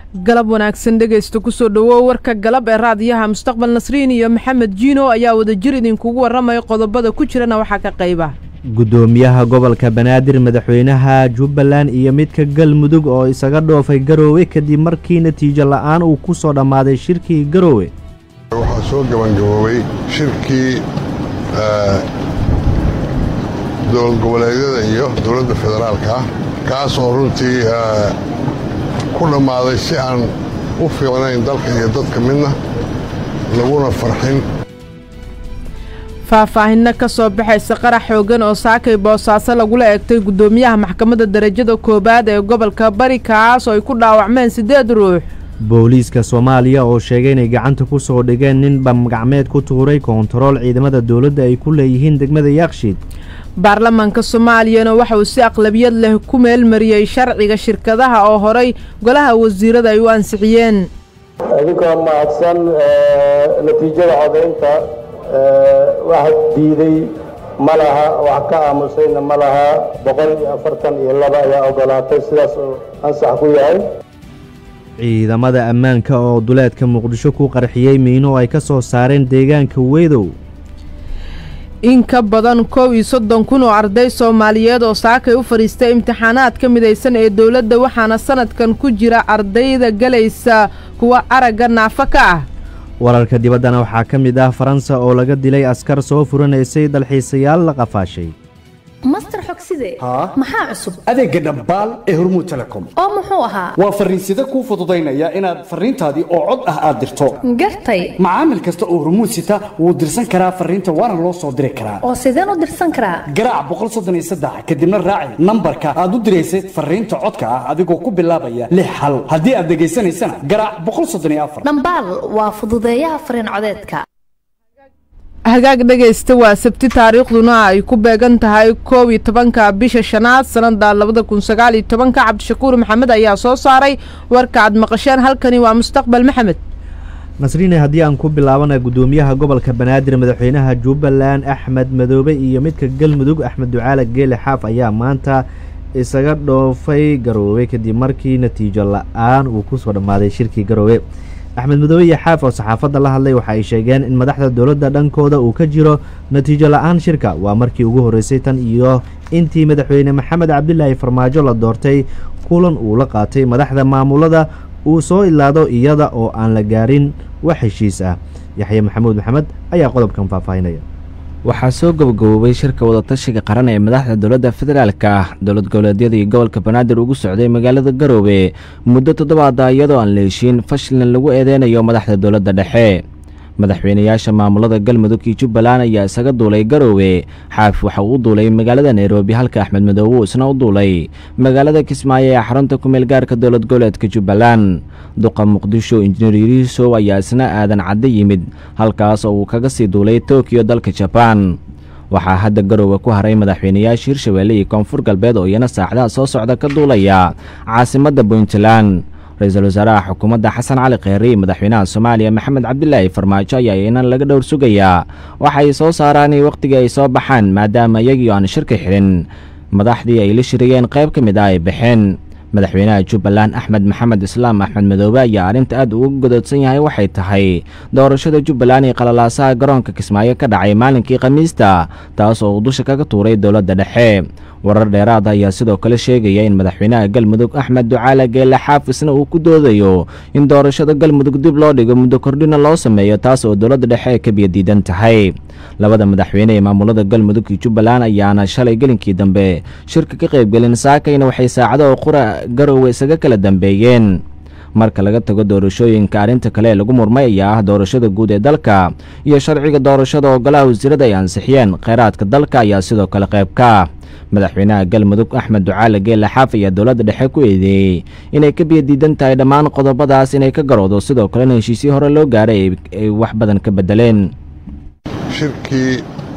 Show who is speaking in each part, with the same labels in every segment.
Speaker 1: galab wanaagsan dhegaysta kusoo dhowow warka galab ee raadiyaha mustaqbal nasriin iyo maxamed jiino ayaa wadajir idinkugu warramaya qodobada ku jirana waxaa ka qayba
Speaker 2: gudoomiyaha gobolka banaadir madaxweynaha jubbaland iyo midka galmudug oo isaga dhoofay garoowe kadib markii natiijo la'aan uu ku soo dhammaaday shirkii garoowe
Speaker 3: waxaa soo gabangaboobay shirkii dowlad goboleedyada iyo dowladda federaalka kaas oo runtii ku dhammaaday si aan u fiicnayn dalka iyo dadka midna laguna farxin
Speaker 1: faahfaahinno ka soo baxaysa qarax xoogan oo saakay boosaaso lagula eegtay guddoomiyaha maxkamadda darajada koowaad ee gobolka bari kaas oo ay ku dhaawacmeen siddeed ruux
Speaker 2: booliiska soomaaliya oo sheegay inay gacanta ku soo dhigeen nin bamgacmeed ku tuuray koontarool ciidamada dowladda ay ku leeyihiin degmada yaakshiid
Speaker 1: baarlamaanka soomaaliyana waxa uu si aqlabiyad leh ku meelmariyey sharciga shirkadaha oo horay golaha wasiirada ay u ansixiyeen
Speaker 4: idinkoo mahadsan natiijada codaynta wax diiday ma laha wax ka aamusayna ma laha boqol iyo afartan iyo laba ayaa ogolaatay sidaas oo ansax ku yahay
Speaker 2: ciidamada ammaanka oo duleedka muqdisho ku qarxiyey miino ay ka soo saareen deegaanka weydow
Speaker 1: in ka badan kow iyo soddon kun oo arday soomaaliyeed oo saakay u fadhiistay imtixaanaad ka midaysan ee dowladda waxaana sanadkan ku jira ardayda galaysa kuwa aragga naafo ka ah
Speaker 2: wararka dibaddana waxaa ka mid ah faransa oo laga dilay askar soo furanaysay dalxiisayaal la qafaashay
Speaker 5: master xogside maxaa cusub
Speaker 6: adeegga dhambaal ee hormuud telecom
Speaker 5: oo muxuu ahaa
Speaker 6: waa farriinsida kuu fududaynaya inaad farriintaadii oo cod ah aad dirto
Speaker 5: gartay
Speaker 6: macaamil kasta oo hormuud sita wuu dirsan karaa farriinta waana loo soo diri karaa
Speaker 5: oo sideen u dirsan karaa
Speaker 6: garaac boqol soddon iyo saddex kadibna raaci nambarka aad u diraysay farriinta codka ah adigoo ku bilaabaya lix hal haddii aad dhegaysanaysana garaac boqol soddon iyo afar
Speaker 5: dhambaal waa fududeeyaha farriin codeedka
Speaker 1: hagaag dhegaysta waa sabti taariikhduna ay ku beegan tahay koob iyo tobanka bisha shanaad sanada labada kun sagaal iyo tobanka cabdishakuur maxamed ayaa soo saaray warka aad maqasheen halkani waa mustaqbal maxamed
Speaker 2: nasriine haddii aan ku bilaabana guddoomiyaha gobolka banaadir madaxweynaha jubbaland axmed madoobe iyo midka galmudug axmed ducaale geele xaaf ayaa maanta isaga dhoofay garoowe kadib markii natiijo la-aan uu kusoo dhammaaday shirkii garoowe axmed madoobe iyo xaaf oo saxaafadda la hadlay waxa ay sheegeen in madaxda dowladda dhankooda uu ka jiro natiijo la-aan shirka waa markii ugu horreysay tan iyo intii madaxweyne maxamed cabdilaahi farmaajo la doortay kulan uu la qaatay madaxda maamulada uu soo ilaado iyada oo aan la gaarin wax heshiis ah yaxye maxamuud maxamed ayaa qodobkan faahfaahinaya
Speaker 7: waxaa soo gabagaboobay shirka wadatashiga qaran ee madaxda dowladda federaalka ah dowlad goboleedyada iyo gobolka banaadir ugu socday magaalada garoobe muddo toddobaada iyadoo aan la heshiin fashilna lagu eedeynayo madaxda dowladda dhexe madaxweynayaasha maamulada galmudug iyo jubbaland ayaa isaga duulay garoowe xaaf waxa uu u duulay magaalada nairobi halka axmed madoobe uu isna u duulay magaalada kismaayo ee xarunta kumeel gaarka dowlad goboleedka jubbaland duqa muqdisho injineer yuriisow ayaa isna aadan cadde yimid halkaas oo uu kaga sii duulay tokiyo dalka jabaan waxaa hadda garoowe ku haray madaxweynayaasha hirshabeelle iyo koonfur galbeed oo iyana saacadaha soo socda ka duulaya caasimadda puntland ra-iisul wasaaraha xukuumadda xasan cali kheyre iyo madaxweynaha soomaaliya maxamed cabdilaahi farmaajo ayaa iyana laga dhowr sugayaa waxay soo saaraan wakhtigii ay soo baxaan maadaama iyagii aan shirka xidhin madaxdii ay la shiriyeen qayb ka mid ah ay baxeen madaxweynaha jubbaland axmed maxamed islaam axmed madoobe ayaa arrinta aad uga godoodsan yahay waxay tahay doorashada jubbaland ee qalalaasaha garoonka kismaayo ka dhacay maalinkii khamiista taas oo uu dusha kaga tuuray dowladda dhexe warar dheeraada ayaa sidoo kale sheegaya in madaxweynaha galmudug axmed ducaale geele xaafisna uu ku doodayo in doorashada galmudug dib loo dhigo muddo kordhina loo sameeyo taas oo dowladda dhexe ka biyadiidan tahay labada madaxweyne ee maamulada galmudug iyo jubbaland ayaana shalay gelinkii dambe shirka ka qaybgelin saakayna waxay saacado qura garoowe isaga kala dambeeyeen marka laga tago doorashooyinka arrinta kale ee lagu murmay ayaa ah doorashada guud ee dalka iyo sharciga doorashada oo golaha wasiirada ay ansixiyeen kheyraadka dalka ayaa sidoo kale qayb ka ah madaxweynaha galmudug axmed ducaale geele xaaf ayaa dowladda dhexe ku eedeeyey inay ka biyadiidan tahay dhammaan qodobadaas inay ka garowdo sidoo kalena heshiisyo hore loo gaaray ay wax badan ka bedeleen
Speaker 3: shirkii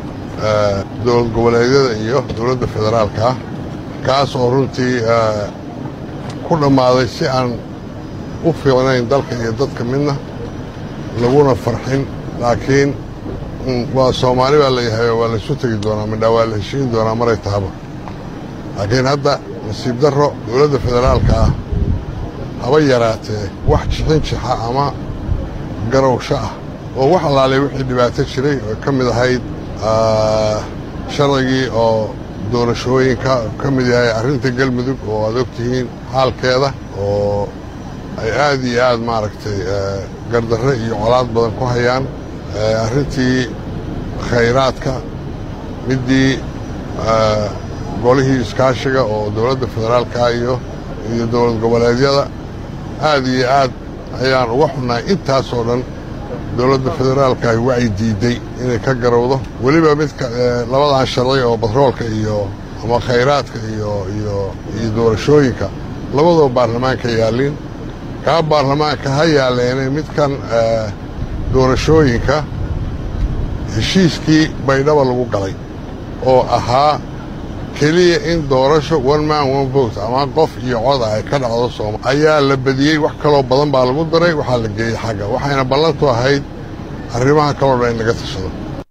Speaker 3: dowlad goboleedyada iyo dowladda federaalka ah kaas oo runtii ku dhammaaday si aan u fiicnayn dalka iyo dadka midna laguna farxin laakiin waa soomaali baa layahay waa laysu tegi doonaa midhaa waa la heshiin doonaa maray tahaba laakiin hadda nasiib darro dowladda federaalka ah haba yaraatee wax jixin jixa ama garowsho ah oo wax allaalay wixii dhibaato jiray oo ka mid ahayd sharcigii oo doorashooyinka ka mid yahay arrinta galmudug oo aad og tihiin xaalkeeda oo ay aad iyo aad maaragtay gardarre iyo colaad badan ku hayaan arrintii khayraadka middii golihii iskaashiga oo dowladda federaalka iyo iyo dowlad goboleedyada aad iyo aad ayaan uga xunnahay intaasoo dhan dowladda federaalka ay wacyi diidday inay ka garowdo weliba midka labadan sharci oo batroolka iyo ama khayraadka iyo iyo iyo doorashooyinka labadoo baarlamaanka yaallin kaa baarlamaanka ha yaalleene midkan doorashooyinka heshiiskii baydhaba lagu galay oo ahaa keliya in doorasho one man one vote ama qof iyo coda ay ka dhacdo sooma ayaa la badiyey wax kaloo badan baa lagu daray waxaa la geeyey xagga waxayna ballantu ahayd arrimaha kaloo dhan in laga tashado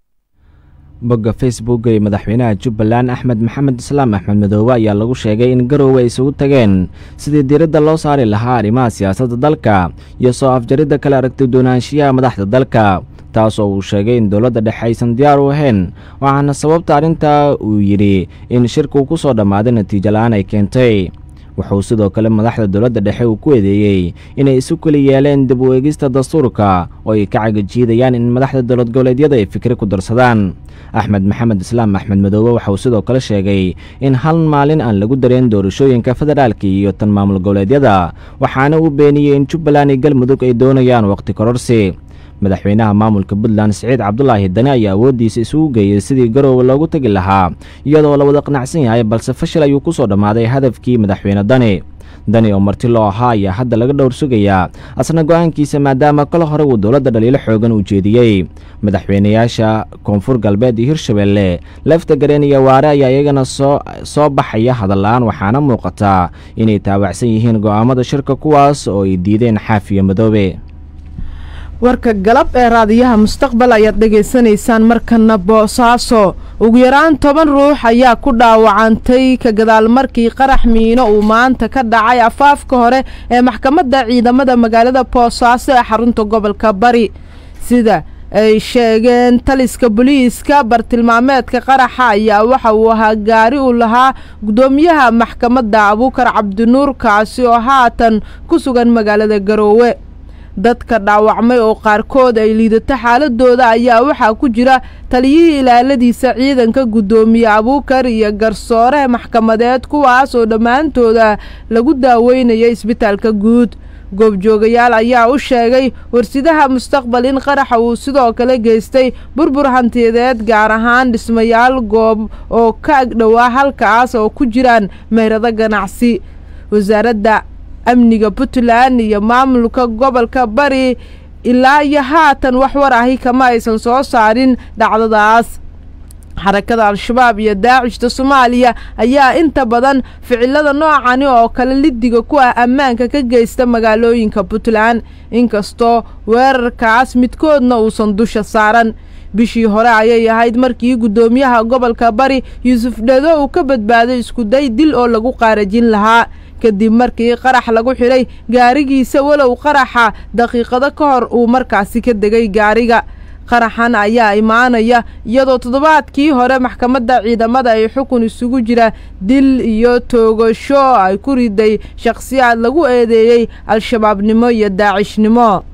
Speaker 7: bogga facebook ee madaxweynaha jubbaland axmed maxamed islaam axmed madoobe ayaa lagu sheegay in garoowe ay isugu tageen sidii diiradda loo saari lahaa arrimaha siyaasadda dalka iyo soo afjaridda kala aragti doonaanshiyaha madaxda dalka taas oo uu sheegay in dowladda dhexe aysan diyaar u ahayn waxaana sababta arrintaa uu yidhi in shirku ku soo dhammaaday natiijo la'aan ay keentay wuxuu sidoo kale madaxda dowladda dhexe uu ku eedeeyey inay isu keli yeeleen dib u eegista dastuurka oo ay ka cagajiidayaan in madaxda dowlad goboleedyada ay fikri ku darsadaan axmed maxamed islaam axmed madoobe waxauu sidoo kale sheegay in hal maalin aan lagu dareen doorashooyinka federaalka iyo tan maamul goboleedyada waxaana uu beeniyey in jubbaland iyo galmudug ay doonayaan wakhti kororsi madaxweynaha maamulka puntland siciid cabdulaahi dani ayaa awooddiisa isugu geeyey sidii garoowe loogu tegi lahaa iyadoo la wada qanacsan yahay balse fashil ayuu ku soo dhammaaday hadafkii madaxweyne dani dani oo marti loo ahaa ayaa hadda laga dhowr sugayaa asna go'aankiisa maadaama kala hore uu dowladda dhaliilo xoogan u jeediyey madaxweynayaasha koonfur galbeed iyo hirshabeelle lafta gareen iyo waare ayaa iyagana soo soo baxaya hadalla-aan waxaana muuqataa inay taawacsan yihiin go'aamada shirka kuwaas oo ay diideen xaafiyo madoobe
Speaker 1: warka galab ee raadiyaha mustaqbal ayaad dhegaysanaysaan markana boosaaso ugu yaraan toban ruux ayaa ku dhaawacantay ka gadaal markii qarax miino uu maanta ka dhacay afaafka hore ee maxkamadda ciidamada magaalada boosaaso ee xarunta gobolka bari sida ay sheegeen taliska boliiska bartilmaameedka qaraxa ayaa waxa uu ahaa gaari uu lahaa guddoomiyaha maxkamadda abuukar cabdinuur kaasi oo haatan ku sugan magaalada garoowe dadka dhaawacmay oo qaarkood ay liidato xaaladooda ayaa waxaa ku jira taliyihii ilaaladiisa ciidanka guddoomiye abuukar iyo garsoore maxkamadeed kuwaas oo dhammaantooda lagu daaweynaya isbitaalka guud goobjoogayaal ayaa u sheegay warsidaha mustaqbal in qaraxa uu sidoo kale geystay burbur hantiyadeed gaar ahaan dhismayaal goob oo ka agdhowaa halkaas oo ku jiraan meyrado ganacsi wasaaradda amniga puntland iyo maamulka gobolka bari ilaa iyo haatan wax war ahi kama aysan soo saarin dhacdadaas xarakada al-shabaab iyo daacishta soomaaliya ayaa inta badan ficilada noocani oo kale lidiga ku ah ammaanka ka geysta magaalooyinka puntland inkastoo weerarkaas midkoodna uusan dusha saaran bishii hore ayay ahayd markii guddoomiyaha gobolka bari yuusuf dhedo uu ka badbaaday iskuday dil oo lagu qaarajin lahaa kadib markii qarax lagu xidhay gaarigiisa walow qaraxa daqiiqado ka hor uu markaasi ka degay gaariga qaraxan ayaa imaanaya iyadoo toddobaadkii hore maxkamadda ciidamada ay xukun isugu jira dil iyo toogasho ay ku riday shakhsiyaad lagu eedeeyey al-shabaabnimo iyo daacishnimo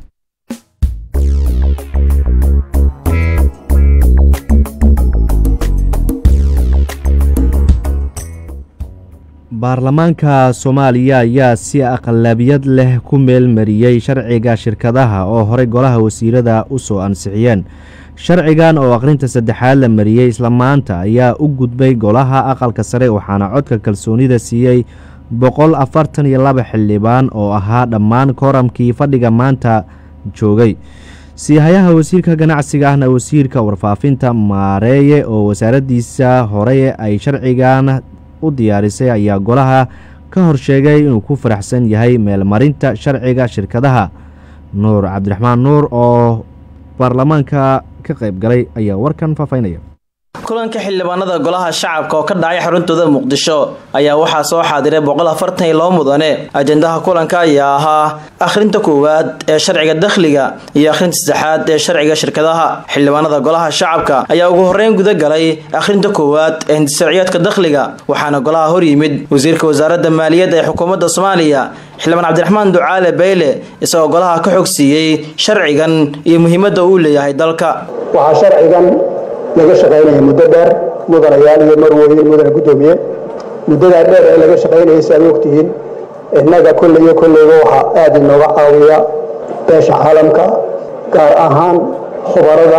Speaker 2: baarlamaanka soomaaliya ayaa si aqlabiyad leh ku meelmariyey sharciga shirkadaha oo horey golaha wasiirada u soo ansixiyeen sharcigan oo aqrinta saddexaad la mariyey isla maanta ayaa u gudbay golaha aqalka sare waxaana codka kalsoonida siiyey boqol afartan iyo laba xildhibaan oo ahaa dhammaan kooramkii fadhiga maanta joogay siihayaha wasiirka ganacsiga ahna wasiirka warfaafinta maareeye oo wasaaraddiisa hore ay sharcigan u diyaarisay ayaa golaha ka hor sheegay inuu ku faraxsan yahay meelmarinta sharciga shirkadaha nuur cabdiraxmaan nuur oo baarlamaanka ka qayb galay ayaa warkan faafaynaya
Speaker 8: kulanka xildhibaanada golaha shacabka oo ka dhacay xaruntooda muqdisho ayaa waxaa soo xaadiray boqol afartan iyo labo mudane ajendaha kulanka ayaa ahaa akhrinta koowaad ee sharciga dakhliga iyo akhrinta saddexaad ee sharciga shirkadaha xildhibaanada golaha shacabka ayaa ugu horeyn guda galay akhrinta koowaad ee hindisharciyaadka dakhliga waxaana golaha hor yimid wasiirka wasaaradda maaliyadda ee xukuumadda soomaaliya xildhibaan cabdiraxmaan ducaale bayle isagoo golaha ka xog siiyey sharcigan iyo muhiimadda uu leeyahay dalka
Speaker 4: waxaa sharcigan laga shaqaynaya muddo dheer mudanayaal iyo marweyn mudane guddoomiye muddadaa dheer ee laga shaqaynayay si aad ogtihiin innaga kolley iyo kolleyba waxaa aad inooga caawiya beesha caalamka gaar ahaan khubarada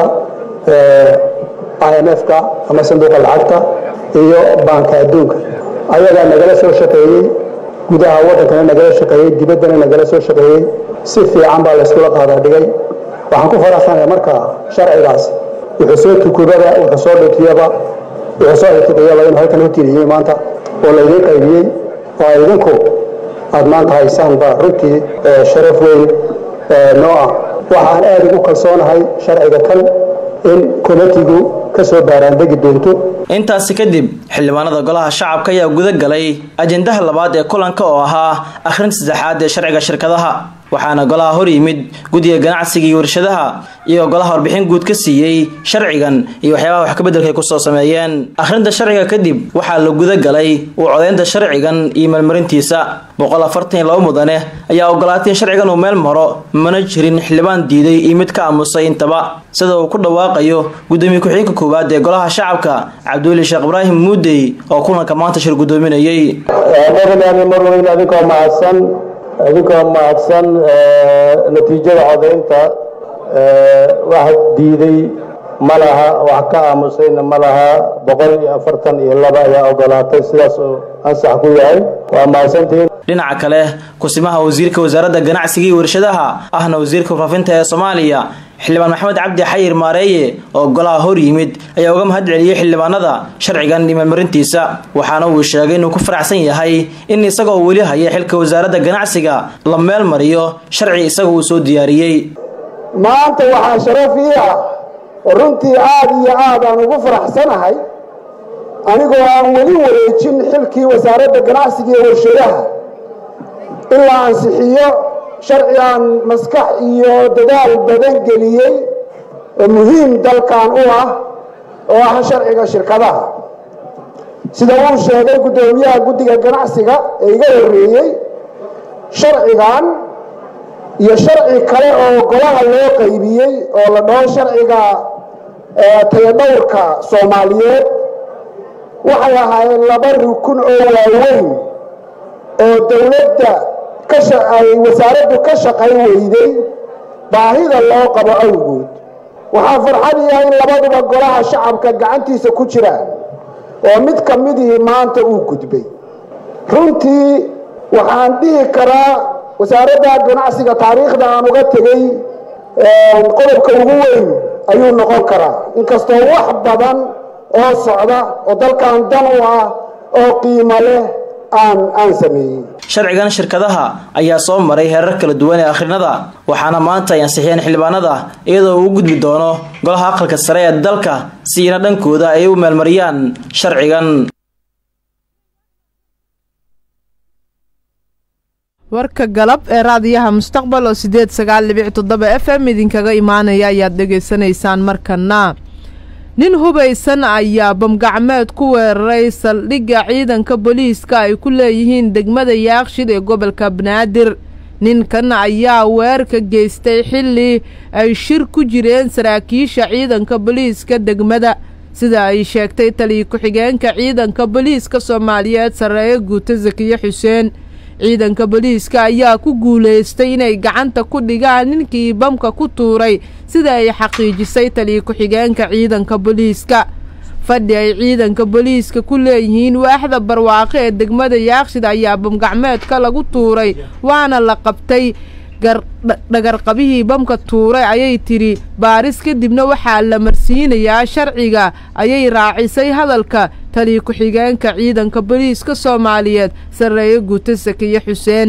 Speaker 4: i m f-ka ama sanduuqa lacagta iyo baanka adduunka ayagaa nagala soo shaqeeyey gudaha waddankana nagala shaqeeyey dibaddana nagala soo shaqeeyey si fiican baa layskula qaadaa dhigay waxaan ku faraxsanaya markaa sharcigaas wuxuu soo tukubada wuxuu soo dhutiyaba wuxuu soo irtiqiyaba inuu halkan u tiriyey maanta oo laydiin qaybiyey oo idinku aad maanta haysaan baa runtii sharaf weyn noo ah waxaan aad ugu kalsoonahay sharciga kan in komitigu ka soo baaraandegi doonto
Speaker 8: intaasi kadib xildhibaanada golaha shacabka ayaa guda galay ajendaha labaad ee kulanka oo ahaa akhrinta saddexaad ee sharciga shirkadaha waxaana golaha hor yimid guddiga ganacsiga iyo warshadaha iyagoo golaha warbixin guud ka siiyey sharcigan iyo waxyaabaha wax kabeddelka ay kusoo sameeyeen akhrinta sharciga kadib waxaa la guda galay uu codeynta sharcigan iyo meelmarintiisa boqol afartan iyo laba mudane ayaa ogolaatay in sharcigan uu meel maro mana jirin xildhibaan diiday iyo mid ka aamusay intaba sida uu ku dhawaaqayo gudoomiye ku-xigeenka koowaad ee golaha shacabka cabdiweli sheekh ibraahim muudey oo kulanka maanta shir gudoominayey
Speaker 4: madaxweyne marweyn adinkoo mahadsan adinkoo mahadsan natiijada codaynta wax diiday ma laha wax ka aamusayna ma laha boqol iyo afartan iyo laba ayaa ogolaatay sidaas oo ansax ku yahay waa mahadsantihiin
Speaker 8: dhinaca kale kusimaha wasiirka wasaaradda ganacsiga iyo warshadaha ahna wasiirka faafinta ee soomaaliya xildhibaan maxamed cabdi xayir maareeye oo golaha hor yimid ayaa uga mahad celiyey xildhibaanada sharcigan iyo meelmarintiisa waxaana uu sheegay inuu ku faraxsan yahay in isagoo weli haya xilka wasaaradda ganacsiga la meel mariyo sharci isaga uu soo diyaariyey
Speaker 9: maanta waxaa sharaf ii ah oo runtii aad iyo aad aan ugu faraxsanahay anigoo aan weli wareejin xilkii wasaaradda ganacsiga iyo warshadaha in la ansixiyo sharci aan maskax iyo dadaal badan geliyey oo muhiim dalkan u ah oo ah sharciga shirkadaha sida uu sheegay guddoomiyaha guddiga ganacsiga ee iga horreeyey sharcigan iyo sharci kale oo golaha loo qaybiyey oo la dhaho sharciga tayadhowrka soomaaliyeed waxay ahaayeen laba rukun oo waaweyn oo dowladda ay wasaaraddu ka shaqayn weyday baahida loo qabo awgood waxaa farxad iyaha in labaduba golaha shacabka gacantiisa ku jiraan oo mid ka midii maanta uu gudbay runtii waxaan dhihi karaa wasaaradda ganacsiga taariikhda aan uga tegey qodobka ugu weyn ayuu noqon karaa inkastoo wax badan oo socda oo dalkan dan u ah oo qiimo leh aan aan sameeyey
Speaker 8: sharcigan shirkadaha ayaa soo maray heerar kala duwan ee akhrinada waxaana maanta ay ansixiyeen xildhibaanada iyadoo uu gudbi doono golaha aqalka sare ee dalka siina dhankooda ay u meelmariyaan sharcigan
Speaker 1: warka galab ee raadiyaha mustaqbal oo sideed sagaal dhibic toddoba f m idinkaga imaanaya ayaad dhegaysanaysaan markana nin hubaysan ayaa bamgacmeed ku weeraray saldhigga ciidanka booliiska ay ku leeyihiin degmada yaaqshid ee gobolka banaadir ninkan ayaa weerarka geystay xilli ay shir ku jireen saraakiisha ciidanka booliiska degmada sida ay sheegtay taliya ku-xigeenka ciidanka booliiska soomaaliyeed sarreeye guuto sakiye xuseen ciidanka booliiska ayaa ku guulaystay inay gacanta ku dhigaan ninkii bamka ku tuuray sida ay xaqiijisay taliya ku-xigeenka ciidanka booliiska fadhi ay ciidanka booliiska ku leeyihiin waaxda barwaaqo ee degmada yaaqshid ayaa bamgacmeedka lagu tuuray waana la qabtay dhagarqabihii bamka tuuray ayay tidhi baaris kadibna waxaa la marsiinayaa sharciga ayay raacisay hadalka taliya ku-xigeenka ciidanka booliiska soomaaliyeed sarreeye guuto sakiye xuseen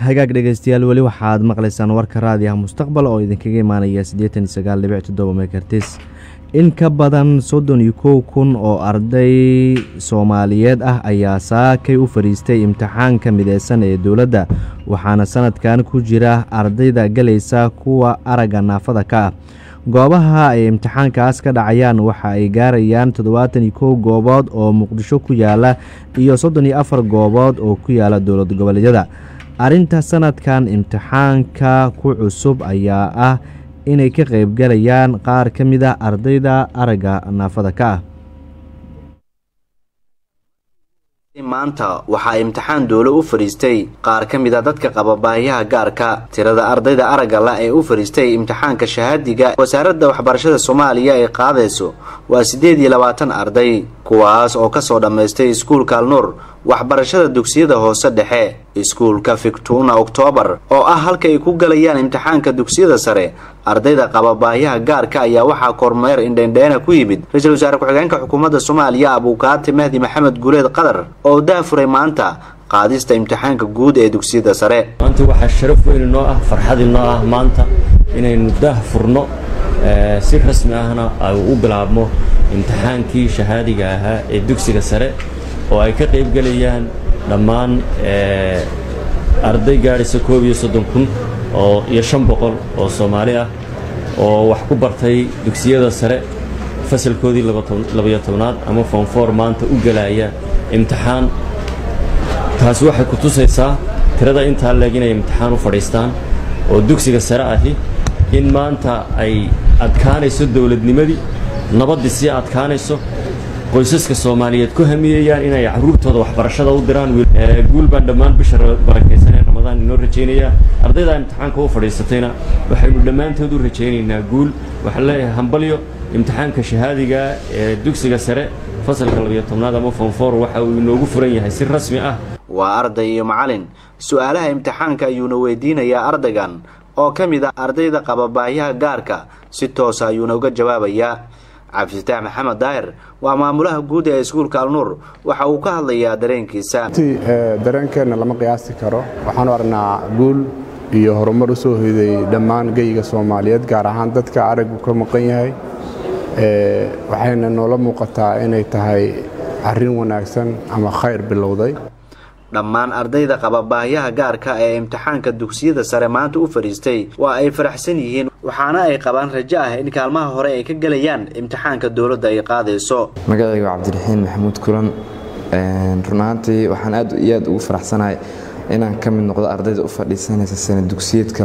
Speaker 2: hagaag dhegeystayaal weli waxaad maqlaysaan warka raadiyaha mustaqbal oo idinkaga imaanaya siddeetan iyo sagaal dhibic toddoba mekertis in ka badan soddon iyo kow kun oo arday soomaaliyeed ah ayaa saakay u fadhiistay imtixaanka mideysan ee dowladda waxaana sanadkan ku jira ardayda galaysa kuwa aragga naafada ka ah goobaha ay imtixaankaas ka dhacayaan waxa ay gaarayaan toddobaatan iyo kow goobood oo muqdisho ku yaala iyo soddon iyo afar goobood oo ku yaala dowlad goboleedyada arrinta sanadkan imtixaanka ku cusub ayaa ah inay ka qaybgalayaan qaar ka mid ah ardayda aragga naafada ka ah
Speaker 10: maanta waxaa imtixaan dowlo u fadhiistay qaar ka mid a dadka qaba baahiyaha gaarka tirada ardayda aragga la ee u fadhiistay imtixaanka shahaadiga wasaaradda waxbarashada soomaaliya ay qaadayso waa siddeed iyo labaatan arday kuwaas oo kasoo dhammaystay iskuulka alnuur waxbarashada dugsiyada hoose dhexe iskuulka fictuna oktoobar oo ah halka ay ku galayaan imtixaanka dugsiyada sare ardayda qaba baahiyaha gaarka ayaa waxaa kormeer indhendheena ku yimid ra-iisul wasaare ku-xigeenka xukuumadda soomaaliya abuukaati mahdi maxamed guuleed qadar oo daafuray maanta qaadista imtixaanka guud ee dugsiyada sare
Speaker 11: maanta waxaa sharaf weyn inoo ah farxad inoo ah maanta inaynu daah furno si rasmi ahna ay u bilaabmo imtixaankii shahaadiga ahaa ee dugsiga sare oo ay ka qaybgelayaan dhammaan arday gaadhaysa koob iyo soddon kun oo iyo shan boqol oo soomaali ah oo wax ku bartay dugsiyada sare fasalkoodii labayo tobnaad ama foonfoor maanta u gelaya imtixaan taasi waxay ku tusaysaa tirada intaa leeg inay imtixaan u fadhiistaan oo dugsiga sare ahi in maanta ay adkaanayso dowladnimadii nabaddii sii adkaanayso qoysaska soomaaliyeed ku hamiyayaan inay caruurtooda waxbarashada u diraan guul baan dhammaan bisha barakaysan ee ramadaan inoo rajaynayaa ardayda imtixaanka u fadhiisatayna waxaynu dhammaantood u rajaynaynaa guul waxaan leeyahay hambalyo imtixaanka shahaadiga ee dugsiga sare fasalka labiyo tobnaad ama fonfor waxa uu inoogu furan yahay si rasmi ah
Speaker 10: waa arday iyo macalin su-aalaha imtixaanka ayuuna weydiinayaa ardaygan oo ka mid ah ardayda qaba baahiyaha gaarka si toosa ayuuna uga jawaabayaa cabdifitaax maxamed daahir waa maamulaha guud ee iskuulka alnuur waxa uu ka hadlayaa dareenkiisa
Speaker 12: dareenkeenna lama qiyaasi karo waxaanu aragnaa guul iyo horumar u soo hoyday dhammaan geyiga soomaaliyeed gaar ahaan dadka araggu ka maqan yahay waxayna noola muuqataa inay tahay arrin wanaagsan ama khayr bilowday
Speaker 10: dhammaan ardayda qaba baahiyaha gaarka ee imtixaanka dugsiyada sare maanta u fadhiistay waa ay faraxsan yihiin waxaana ay qabaan rajo ah in kaalmaha hore ay ka gelayaan imtixaanka dowladda ay qaadayso
Speaker 13: magacaygu cabdiraxiin maxamuud kulan run ahaantii waxaan aad iyo aad ugu faraxsanahay inaan ka mid noqdo ardayda u fadhiisanaysa sana dugsiyeedka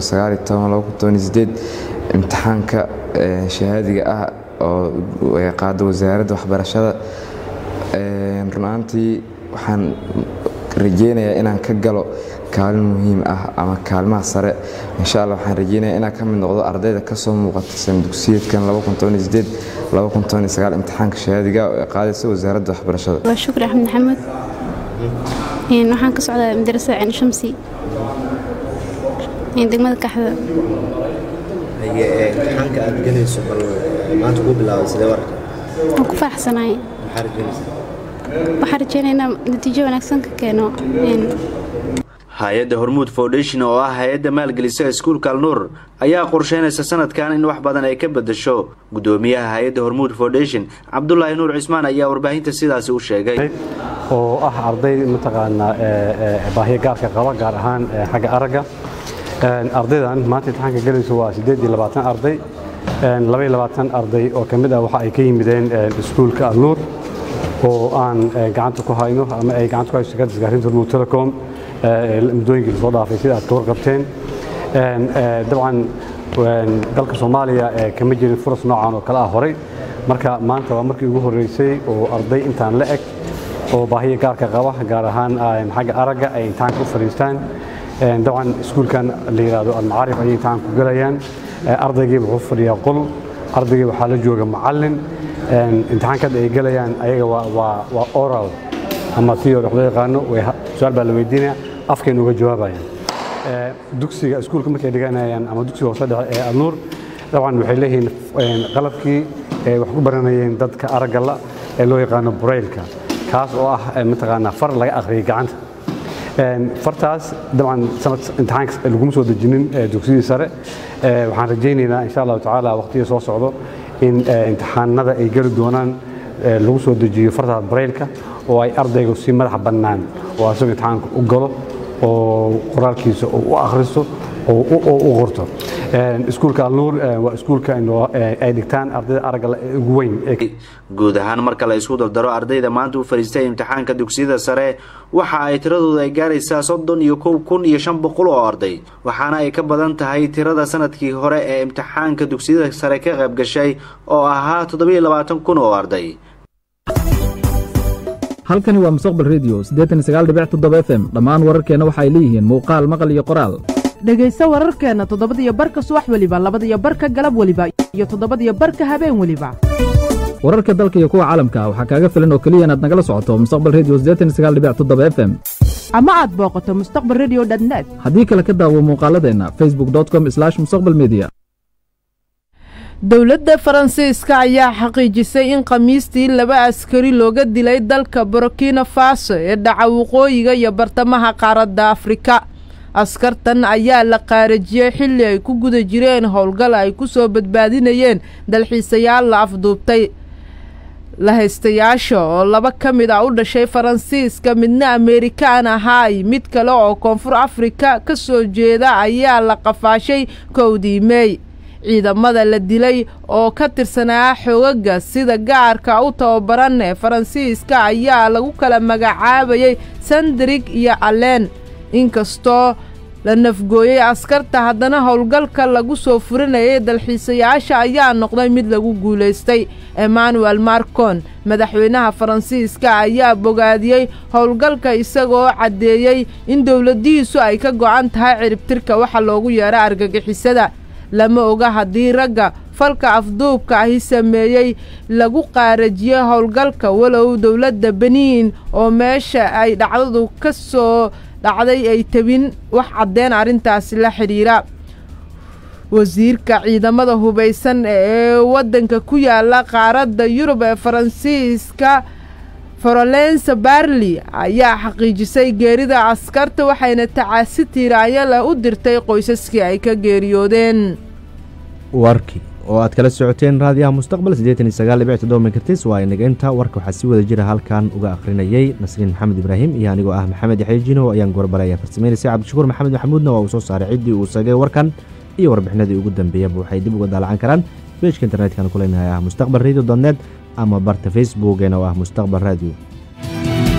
Speaker 13: imtixaanka shahaadiga ah oo qaada wasaaradda waxbarashada run ahaantii waxaan rajeynayaa inaan ka galo kaalin muhiim ah ama kaalmaha sare insha alla waxaan rajeynayaa inaan ka mid noqdo ardayda kasoo muuqata sana dugsiyeedkan imtixaanka shahaadiga oo ay qaadaysa wasaaradda waxbarashada
Speaker 14: waa shukri axmed maxamed waxaan ka socdaa madarasa ceen shamsi degmada kaxda
Speaker 10: imtixaanka aad gelayso bal maanta ku bilaabay sidee warka
Speaker 14: waan ku faraxsanahay
Speaker 10: maxaa rajeynaysaa
Speaker 14: waxaan rajeynaya inaan natiijo wanaagsan ka keeno
Speaker 10: hay-adda hormuud foundation oo ah hay-adda maalgelisa iskuulka alnuur ayaa qorsheynaysa sanadkan in wax badan ay ka bedasho gudoomiyaha hay-adda hormuud foundation cabdulaahi nuur cismaan ayaa warbaahinta sidaasi u sheegay
Speaker 15: oo ah arday mataqaanaa baahiyo gaarka qaba gaar ahaan xagga aragga ardaydan maanta imtixaanka gelayso waa siddeed iyo labaatan arday laba iyo labaatan arday oo ka mid ah waxa ay ka yimideen iskuulka alnuur oo aan gacanta ku hayno ama ay gacanta ku hayso shirkadda isgaarsiinta hormuud telecom muddooyinkii lasoo dhaafay sida aad ka warqabteen dabcan dalka soomaaliya kama jirin furas noocan oo kale ah horay marka maanta waa markii ugu horreysay oo arday intaan la eg oo baahiya gaarka qaba gaar ahaan xagga aragga ay imtixaanka u fadhiistaan dabcan iskuulkan la yidhaahdo almacaarif ayay imtixaanka ku gelayaan ardaygii wuxuu fadhiyaa qol ardaygii waxaa la jooga macallin imtixaankada ay gelayaan ayaga waa oral ama theory wax loo yaqaano su-aal baa la weydiinaya afkayna uga jawaabayaan dugsiga iskuulka markay dhiganayaan ama dugsiga hoose dhexe ee alnuur dabcan waxay leeyihiin qalabkii ay wax ku baranayeen dadka aragga la ee loo yaqaano buraylka kaas oo ah mataqaanaa far laga akhriyay gacanta fartaas dabcan sanad imtixaanka laguma soo dejinin dugsidii sare waxaan rajaynaynaa insha allahu tacaala waqtiga soo socdo in imtixaanada ay geli doonaan lagu soo dejiyo fartaas braylka oo ay ardaygu si madaxa bannaan oo asagoo imtixaanka u galo oo qoraalkiisa u akhristo oo u qorto iskuulka alnuur waa iskuulka ay dhigtaan ardayda aragga ugu weyn
Speaker 10: guud ahaan marka la isku dardaro ardayda maanta u fariistay imtixaanka dugsiyada sare waxa ay tiradooda ay gaaraysaa soddon iyo kow kun iyo shan boqol oo arday waxaana ay ka badan tahay tirada sanadkii hore ee imtixaanka dugsiyada sare ka qayb gashay oo ahaa toddobiyo labaatan kun oo arday
Speaker 16: halkani waa mustaqbal redio f m dhammaan wararkeenna waxay leeyihiin muuqaal maqal iyo qoraal
Speaker 1: dhegayso wararkeenna toddobadiyo barka subax weliba labadiyo barka galab weliba iyo toddobadiyo barka habeen weliba
Speaker 16: wararka dalka iyo kuwa caalamka waxaa kaaga filan oo keliya inaad nagala socoto mustaqbal redio f m
Speaker 1: ama aad booqato mustaqbal redio net
Speaker 16: haddii kale ka daawo muuqaaladeenna facebook com mustaqbal media
Speaker 1: dowladda faransiiska ayaa xaqiijisay in khamiistii laba askari looga dilay dalka burkina faso ee dhaca waqooyiga iyo bartamaha qaaradda afrika askartan ayaa la qaarajiyey xilli ay ku guda jireen howlgal ay ku soo badbaadinayeen dalxiisayaal la afduubtay lahaystayaasha oo laba ka mid ah u dhashay faransiiska midna ameerikaan ahaay mid kale oo koonfur afrika ka soo jeeda ayaa la qafaashay kowdii meey ciidamada la dilay oo ka tirsanaa xoogaga sida gaarka u tababaran ee faransiiska ayaa lagu kala magacaabayay sandrig iyo allen inkastoo la nafgooyey askarta haddana howlgalka lagu soo furinayay dalxiisayaasha ayaa noqday mid lagu guulaystay emmanuel marcon madaxweynaha faransiiska ayaa bogaadiyey howlgalka isagoo caddeeyey in dowladihiisu ay ka go-an tahay ciribtirka waxa loogu yeera argagixisada lama oga haddii ragga falka afduubka ahi sameeyey lagu qaarajiyey howlgalka walow dowladda beniin oo meesha ay dhacdadu ka soo dhacday ay tabin wax caddeen arrintaasi la xidhiira wasiirka ciidamada hubaysan ee waddanka ku yaala qaaradda yurub ee faransiiska forolensa barli ayaa xaqiijisay geerida askarta waxayna tacaasi tiiraanyo leh u dirtay qoysaskii ay ka geeriyoodeen
Speaker 2: warkii oo aad kala socoteen raadiyaha mustaqbal megahertis waa inageynta warka waxaa si wada jira halkan uga akhrinayay nasriin maxamed ibraahim iyo anigoo ah maxamed yaxya jino ayaan gorbalaya farsameynaysa cabdishakuur maxamed maxamuudna waa uu soo saaray ciddii uu sagay warkan iyo warbixinadii ugu dambeeyaba waxay dib uga daalacan karaan beejka internetka ku leenahay ah mustaqbal radio net ama barta facebookeena oo ah mustaqbal radio